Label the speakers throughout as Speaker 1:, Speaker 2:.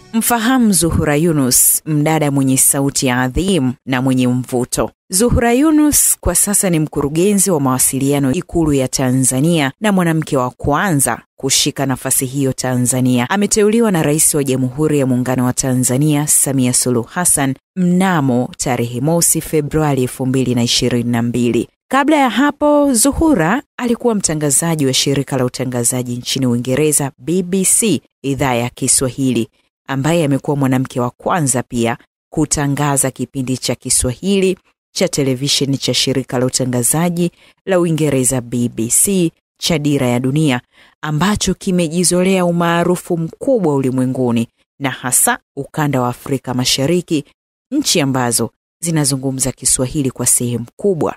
Speaker 1: Mfahamu Zuhura Yunus, mdada mwenye sauti ya adhimu na mwenye mvuto. Zuhura Yunus kwa sasa ni mkurugenzi wa mawasiliano Ikulu ya Tanzania na mwanamke wa kwanza kushika nafasi hiyo Tanzania. Ameteuliwa na Rais wa Jamhuri ya Muungano wa Tanzania Samia Suluhu Hassan mnamo tarehe mosi Februari elfu mbili na ishirini na mbili. Kabla ya hapo, Zuhura alikuwa mtangazaji wa shirika la utangazaji nchini Uingereza BBC idhaa ya Kiswahili ambaye amekuwa mwanamke wa kwanza pia kutangaza kipindi cha Kiswahili cha televisheni cha shirika la utangazaji la Uingereza BBC cha Dira ya Dunia ambacho kimejizolea umaarufu mkubwa ulimwenguni na hasa ukanda wa Afrika Mashariki, nchi ambazo zinazungumza Kiswahili kwa sehemu kubwa.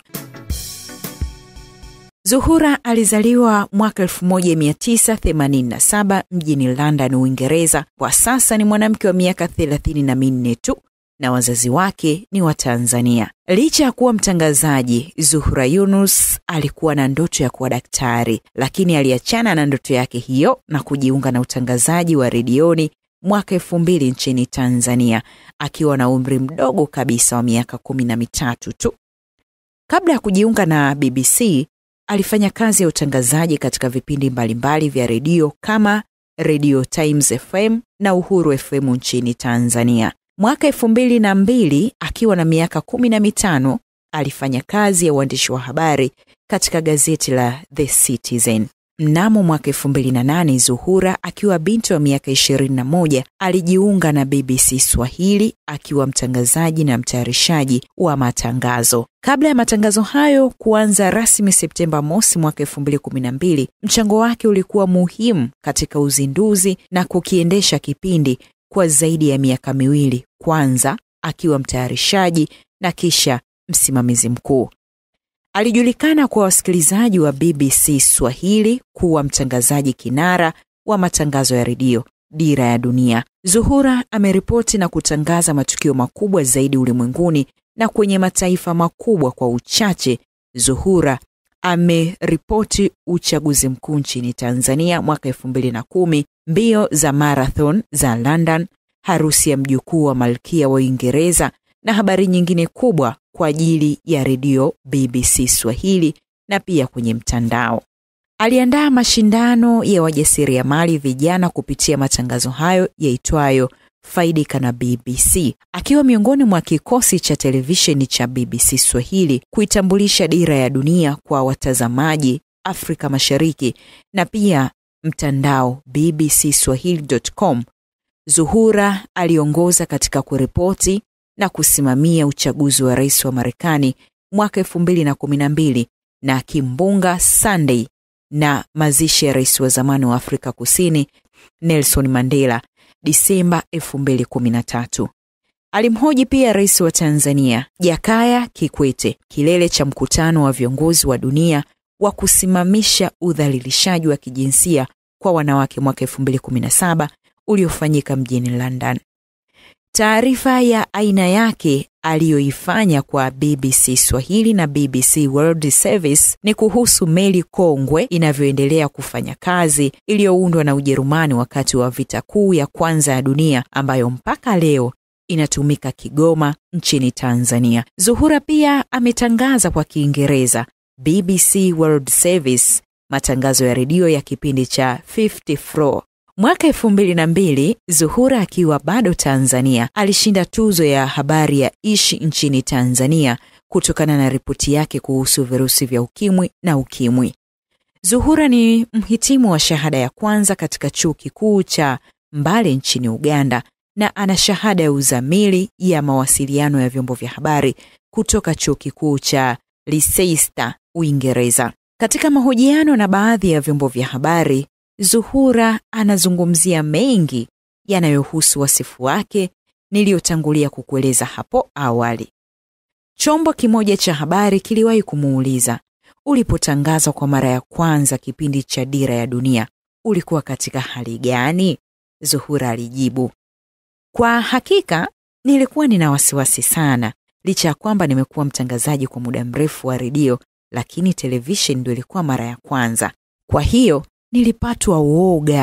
Speaker 1: Zuhura alizaliwa mwaka 1987 mjini London, Uingereza. Kwa sasa ni mwanamke wa miaka thelathini na minne tu na wazazi wake ni wa Tanzania. Licha ya kuwa mtangazaji, Zuhura Yunus alikuwa na ndoto ya kuwa daktari, lakini aliachana na ndoto yake hiyo na kujiunga na utangazaji wa redioni mwaka elfu mbili nchini Tanzania akiwa na umri mdogo kabisa wa miaka kumi na mitatu tu. Kabla ya kujiunga na BBC alifanya kazi ya utangazaji katika vipindi mbalimbali vya redio kama Radio Times FM na Uhuru FM nchini Tanzania. Mwaka elfu mbili na mbili akiwa na miaka kumi na mitano alifanya kazi ya uandishi wa habari katika gazeti la The Citizen. Mnamo mwaka elfu mbili na nane Zuhura akiwa binti wa miaka ishirini na moja alijiunga na BBC Swahili akiwa mtangazaji na mtayarishaji wa matangazo. Kabla ya matangazo hayo kuanza rasmi Septemba mosi mwaka elfu mbili kumi na mbili, mchango wake ulikuwa muhimu katika uzinduzi na kukiendesha kipindi kwa zaidi ya miaka miwili, kwanza akiwa mtayarishaji na kisha msimamizi mkuu. Alijulikana kwa wasikilizaji wa BBC Swahili kuwa mtangazaji kinara wa matangazo ya redio Dira ya Dunia. Zuhura ameripoti na kutangaza matukio makubwa zaidi ulimwenguni na kwenye mataifa makubwa kwa uchache. Zuhura ameripoti uchaguzi mkuu nchini Tanzania mwaka elfu mbili na kumi, mbio za marathon za London, harusi ya mjukuu wa malkia wa Uingereza na habari nyingine kubwa kwa ajili ya redio BBC Swahili na pia kwenye mtandao. Aliandaa mashindano ya wajasiriamali vijana kupitia matangazo hayo yaitwayo Faidika na BBC, akiwa miongoni mwa kikosi cha televisheni cha BBC Swahili kuitambulisha Dira ya Dunia kwa watazamaji Afrika Mashariki na pia mtandao bbcswahili.com. Zuhura aliongoza katika kuripoti na kusimamia uchaguzi wa rais wa Marekani mwaka elfu mbili na kumi na mbili na kimbunga Sunday na mazishi ya rais wa zamani wa Afrika Kusini Nelson Mandela Disemba elfu mbili kumi na tatu. Alimhoji pia rais wa Tanzania Jakaya Kikwete kilele cha mkutano wa viongozi wa dunia wa kusimamisha udhalilishaji wa kijinsia kwa wanawake mwaka elfu mbili kumi na saba uliofanyika mjini London. Taarifa ya aina yake aliyoifanya kwa BBC Swahili na BBC World Service ni kuhusu meli kongwe inavyoendelea kufanya kazi iliyoundwa na Ujerumani wakati wa vita kuu ya kwanza ya dunia ambayo mpaka leo inatumika Kigoma nchini Tanzania. Zuhura pia ametangaza kwa Kiingereza BBC World Service, matangazo ya redio ya kipindi cha 50 Floor. Mwaka elfu mbili na mbili Zuhura akiwa bado Tanzania alishinda tuzo ya habari ya Ishi nchini Tanzania kutokana na ripoti yake kuhusu virusi vya ukimwi na ukimwi. Zuhura ni mhitimu wa shahada ya kwanza katika chuo kikuu cha Mbale nchini Uganda na ana shahada ya uzamili ya mawasiliano ya vyombo vya habari kutoka chuo kikuu cha Leicester, Uingereza. Katika mahojiano na baadhi ya vyombo vya habari Zuhura anazungumzia mengi yanayohusu wasifu wake niliyotangulia kukueleza hapo awali. Chombo kimoja cha habari kiliwahi kumuuliza, ulipotangazwa kwa mara ya kwanza kipindi cha Dira ya Dunia ulikuwa katika hali gani? Zuhura alijibu, kwa hakika nilikuwa nina wasiwasi sana, licha ya kwamba nimekuwa mtangazaji kwa muda mrefu wa redio, lakini televisheni ndio ilikuwa mara ya kwanza. Kwa hiyo nilipatwa uoga,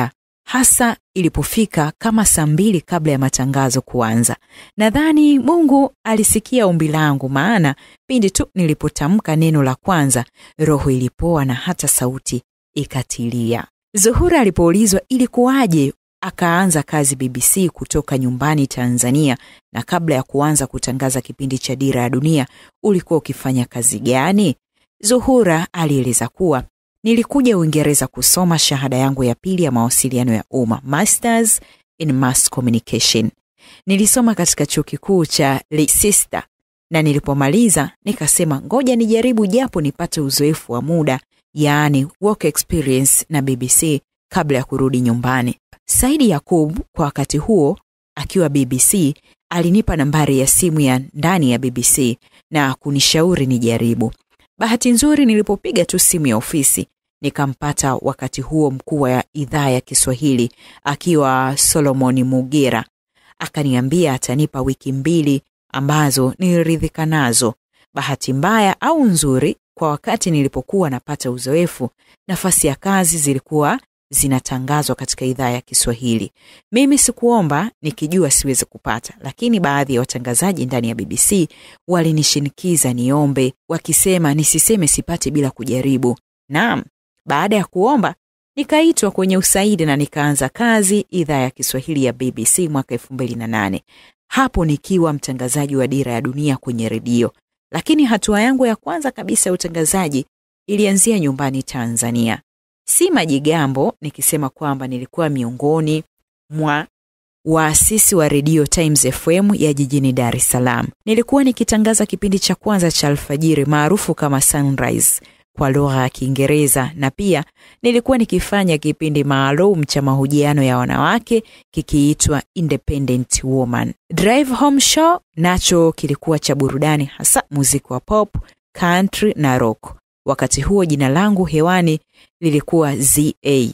Speaker 1: hasa ilipofika kama saa mbili kabla ya matangazo kuanza. Nadhani Mungu alisikia ombi langu, maana pindi tu nilipotamka neno la kwanza, roho ilipoa na hata sauti ikatilia. Zuhura alipoulizwa ilikuwaje akaanza kazi BBC kutoka nyumbani Tanzania, na kabla ya kuanza kutangaza kipindi cha Dira ya Dunia ulikuwa ukifanya kazi gani? Zuhura alieleza kuwa nilikuja Uingereza kusoma shahada yangu ya pili ya mawasiliano ya umma, Masters in Mass Communication. Nilisoma katika chuo kikuu cha Leicester na nilipomaliza nikasema ngoja nijaribu japo nipate uzoefu wa muda, yaani work experience na BBC kabla ya kurudi nyumbani. Saidi Yakub kwa wakati huo akiwa BBC alinipa nambari ya simu ya ndani ya BBC na kunishauri nijaribu. Bahati nzuri nilipopiga tu simu ya ofisi nikampata wakati huo mkuu wa idhaa ya Kiswahili akiwa Solomon Mugera. Akaniambia atanipa wiki mbili ambazo niliridhika nazo. Bahati mbaya au nzuri, kwa wakati nilipokuwa napata uzoefu, nafasi ya kazi zilikuwa zinatangazwa katika idhaa ya Kiswahili. Mimi sikuomba nikijua siwezi kupata, lakini baadhi ya watangazaji ndani ya BBC walinishinikiza niombe, wakisema nisiseme sipati bila kujaribu. Naam, baada ya kuomba nikaitwa kwenye usaidi na nikaanza kazi idhaa ya Kiswahili ya BBC mwaka elfu mbili na nane hapo nikiwa mtangazaji wa Dira ya Dunia kwenye redio. Lakini hatua yangu ya kwanza kabisa ya utangazaji ilianzia nyumbani Tanzania. Si majigambo nikisema kwamba nilikuwa miongoni mwa waasisi wa redio Times FM ya jijini Dar es Salaam. Nilikuwa nikitangaza kipindi cha kwanza cha alfajiri maarufu kama Sunrise kwa lugha ya Kiingereza na pia nilikuwa nikifanya kipindi maalum cha mahojiano ya wanawake kikiitwa Independent Woman. Drive Home Show nacho kilikuwa cha burudani, hasa muziki wa pop, country na rock. Wakati huo jina langu hewani lilikuwa ZA.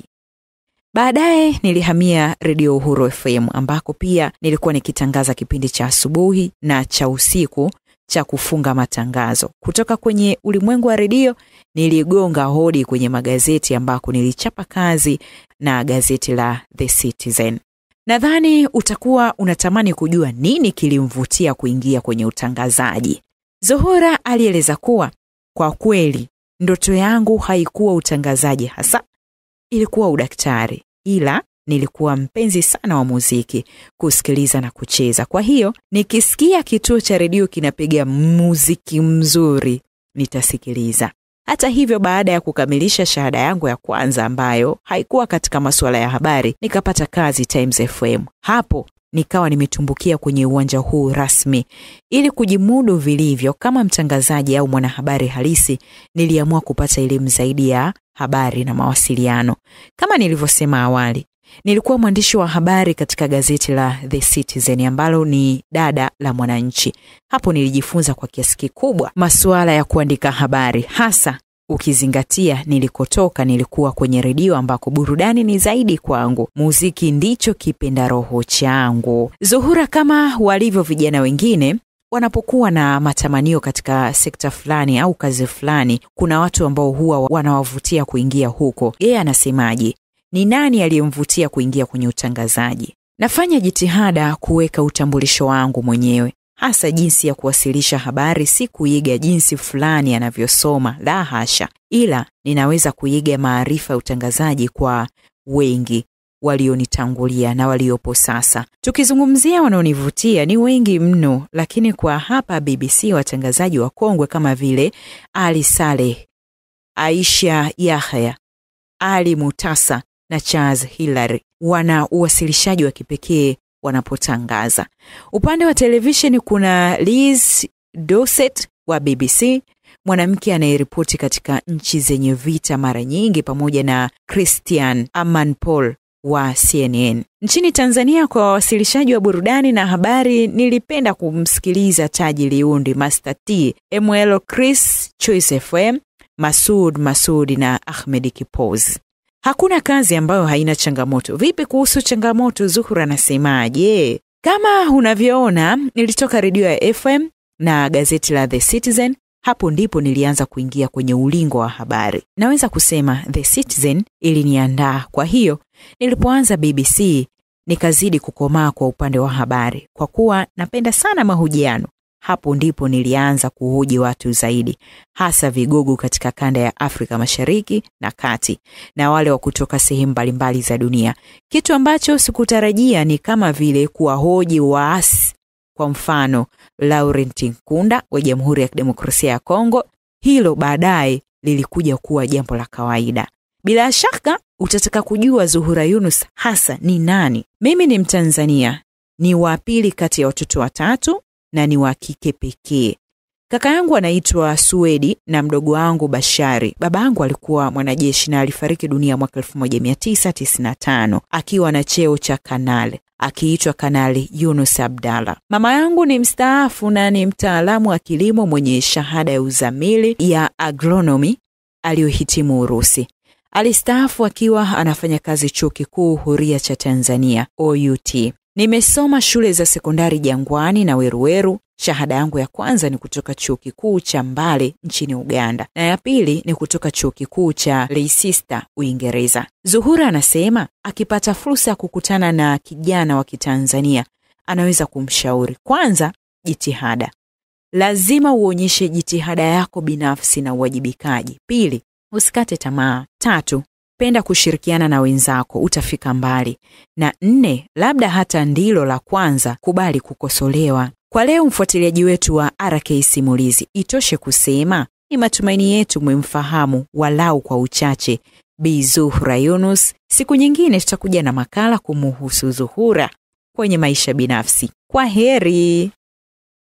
Speaker 1: Baadaye nilihamia Redio Uhuru FM ambako pia nilikuwa nikitangaza kipindi cha asubuhi na cha usiku cha kufunga matangazo. Kutoka kwenye ulimwengu wa redio niligonga hodi kwenye magazeti ambako nilichapa kazi na gazeti la The Citizen. Nadhani utakuwa unatamani kujua nini kilimvutia kuingia kwenye utangazaji. Zuhura alieleza kuwa kwa kweli ndoto yangu haikuwa utangazaji hasa, ilikuwa udaktari, ila nilikuwa mpenzi sana wa muziki, kusikiliza na kucheza. Kwa hiyo nikisikia kituo cha redio kinapiga muziki mzuri nitasikiliza. Hata hivyo, baada ya kukamilisha shahada yangu ya kwanza ambayo haikuwa katika masuala ya habari, nikapata kazi Times FM. Hapo nikawa nimetumbukia kwenye uwanja huu rasmi. Ili kujimudu vilivyo kama mtangazaji au mwanahabari halisi, niliamua kupata elimu zaidi ya habari na mawasiliano. Kama nilivyosema awali, nilikuwa mwandishi wa habari katika gazeti la The Citizen ambalo ni dada la Mwananchi. Hapo nilijifunza kwa kiasi kikubwa masuala ya kuandika habari, hasa ukizingatia nilikotoka nilikuwa kwenye redio ambako burudani ni zaidi kwangu, muziki ndicho kipenda roho changu. Zuhura, kama walivyo vijana wengine wanapokuwa na matamanio katika sekta fulani au kazi fulani, kuna watu ambao huwa wanawavutia kuingia huko. Yeye anasemaje? Ni nani aliyemvutia kuingia kwenye utangazaji? Nafanya jitihada kuweka utambulisho wangu mwenyewe, hasa jinsi ya kuwasilisha habari, si kuiga jinsi fulani anavyosoma, la hasha, ila ninaweza kuiga maarifa ya utangazaji kwa wengi walionitangulia na waliopo sasa. Tukizungumzia wanaonivutia ni wengi mno, lakini kwa hapa BBC watangazaji wakongwe kama vile Ali Saleh, Aisha Yahya, Ali Mutasa na Charles Hilary wana uwasilishaji wa kipekee wanapotangaza. Upande wa televisheni kuna Liz Dossett wa BBC, mwanamke anayeripoti katika nchi zenye vita mara nyingi, pamoja na Christian Amanpour wa CNN. Nchini Tanzania, kwa wawasilishaji wa burudani na habari, nilipenda kumsikiliza Taji Liundi, Master T, ML Chris, Choice FM, Masud Masudi na Ahmed Kipozi. Hakuna kazi ambayo haina changamoto. Vipi kuhusu changamoto? Zuhura anasemaje? Kama unavyoona, nilitoka redio ya FM na gazeti la The Citizen hapo ndipo nilianza kuingia kwenye ulingo wa habari. Naweza kusema The Citizen iliniandaa. Kwa hiyo nilipoanza BBC nikazidi kukomaa kwa upande wa habari, kwa kuwa napenda sana mahojiano. Hapo ndipo nilianza kuhoji watu zaidi, hasa vigogo katika kanda ya Afrika Mashariki na Kati na wale wa kutoka sehemu mbalimbali za dunia. Kitu ambacho sikutarajia ni kama vile kuwahoji waasi, kwa mfano Laurent Nkunda wa Jamhuri ya Kidemokrasia ya Kongo. Hilo baadaye lilikuja kuwa jambo la kawaida. Bila shaka utataka kujua Zuhura Yunus hasa ni nani. Mimi ni Mtanzania, ni wa pili kati ya watoto watatu na ni wa kike pekee. Kaka yangu anaitwa Suedi na mdogo wangu Bashari. Baba yangu alikuwa mwanajeshi na alifariki dunia mwaka 1995 akiwa na cheo cha kanali akiitwa Kanali Yunus Abdalla. Mama yangu ni mstaafu na ni mtaalamu wa kilimo mwenye shahada ya uzamili ya agronomy aliyohitimu Urusi. Alistaafu akiwa anafanya kazi chuo kikuu huria cha Tanzania OUT. Nimesoma shule za sekondari Jangwani na Weruweru. Shahada yangu ya kwanza ni kutoka chuo kikuu cha Mbale nchini Uganda na ya pili ni kutoka chuo kikuu cha Leicester Uingereza. Zuhura anasema akipata fursa ya kukutana na kijana wa Kitanzania anaweza kumshauri kwanza, jitihada, lazima uonyeshe jitihada yako binafsi na uwajibikaji. Pili, usikate tamaa. Tatu, penda kushirikiana na wenzako, utafika mbali. Na nne, labda hata ndilo la kwanza, kubali kukosolewa. Kwa leo, mfuatiliaji wetu wa RK Simulizi, itoshe kusema ni matumaini yetu mwemfahamu walau kwa uchache Bi Zuhura Yunus. Siku nyingine tutakuja na makala kumuhusu Zuhura kwenye maisha binafsi. Kwa heri.